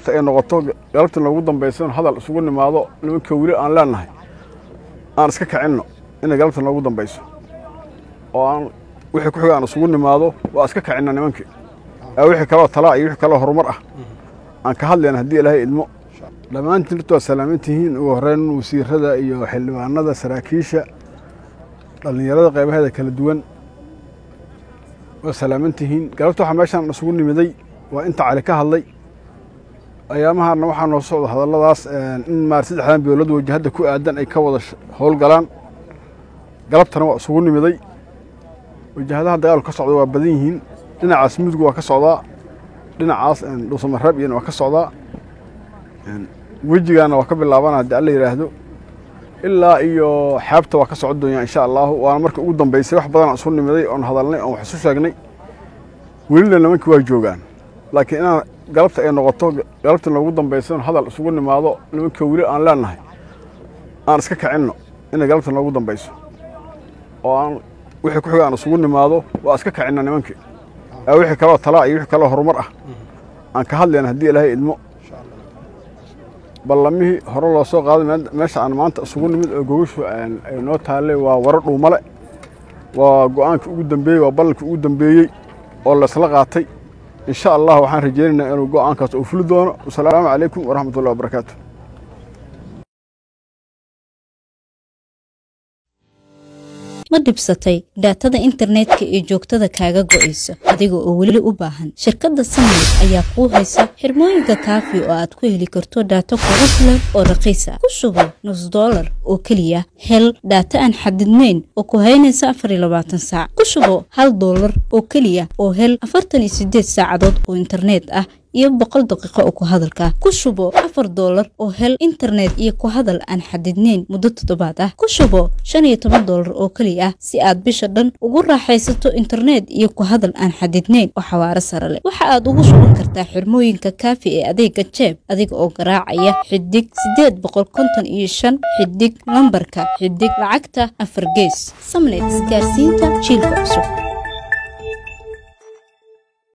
ay noqoto galabta noogu dambaysa hadal isugu nimaado nimanka weli aan leenahay aan iska kicinno inay galabta noogu dambayso oo aan wixii ku xiga aan isugu nimaado waa iska kicinna nimankii wixii kaloo talaa iyo wixii kaloo horumar ah aan ka hadlayna haddii ilaahay idmo dhammaantiin horta waa salaaman tihiin ugu horreyn wasiirada iyo xildhibaanada saraakiisha dhallinyarada qaybaheeda kala duwan waa salaaman tihiin galabta waxaa meeshaan isugu nimiday waa inta cali ka hadlay ayaamahaana waxaa noo socda hadalladaas in maar saddexdan beelood wajahadda ku aadan ay ka wada howlgalaan galabtana waa isugu nimiday wajahadaha dagaalku ka socda waa badan yihiin dhinacaas mudug waa ka socdaa dhinacaas dhuusamareeb iyana waa ka socdaa wejigaana waa ka bilaabana haddii alla yidhaahdo ilaa iyo xeebta waa ka socon doonyaa insha allaahu waana marka ugu dambaysay wax badanaan isu nimiday oon hadalnay oon wax isu sheegnay welina nimankii waa joogaan laakiin inaan galabta ay noqoto galabta noogu dambaysa hadal isugu nimaado nimanka weli aan leenahay aan iska kicinno inay galabta noogu dambayso oo aan wixii ku xiga aan isugu nimaado waa iska kicinna nimankii wixii kaloo talaa iyo wixii kaloo horumar ah aan ka hadlayna haddii ilaahay idmo ballamihii hore loo soo qaaday meesha aan maanta isugu nimid oo gogashu ay noo taallay waa waro dhuumale waa go'aankii ugu dambeeyey waa ballankii ugu dambeeyey oo laysla qaatay insha allah waxaan rajaynaynaa inuu go'aankaas uu fuli doono wasalaamu calaykum waraxmatullahi wabarakaatu ma dhibsatay dhaatada internetka ee joogtada kaaga go'aysa adiga oo weli u baahan shirkadda samayl ayaa kuu haysa xirmooyinka kaafi oo aad ku heli karto dhaato kugu filan oo raqiis ah ku sugo nus dollar oo keliya hel dhaata aan xadidnayn oo ku haynaysa afar iyo labaatan saac ku sugo hal dollar oo keliya oo hel afartan iyo sideed saacadood oo internet ah iyo boqol daqiiqo oo ku hadalka ku shubo afar doolar oo hel internet iyo ku hadal aan xadidnayn muddo toddobaad ah ku shubo shan iyo toban doolar oo keliya ah si aad bisha dhan ugu raaxaysato internet iyo ku hadal aan xadidnayn oo xawaaro sare leh waxa aad ugu shuban kartaa xirmooyinka kaafi ee adeega jeeb adiga oo garaacaya xidig sideed boqol konton iyo shan xidig lambarka xidig lacagta afar gees samnet isgaarsiinta jiilka cusub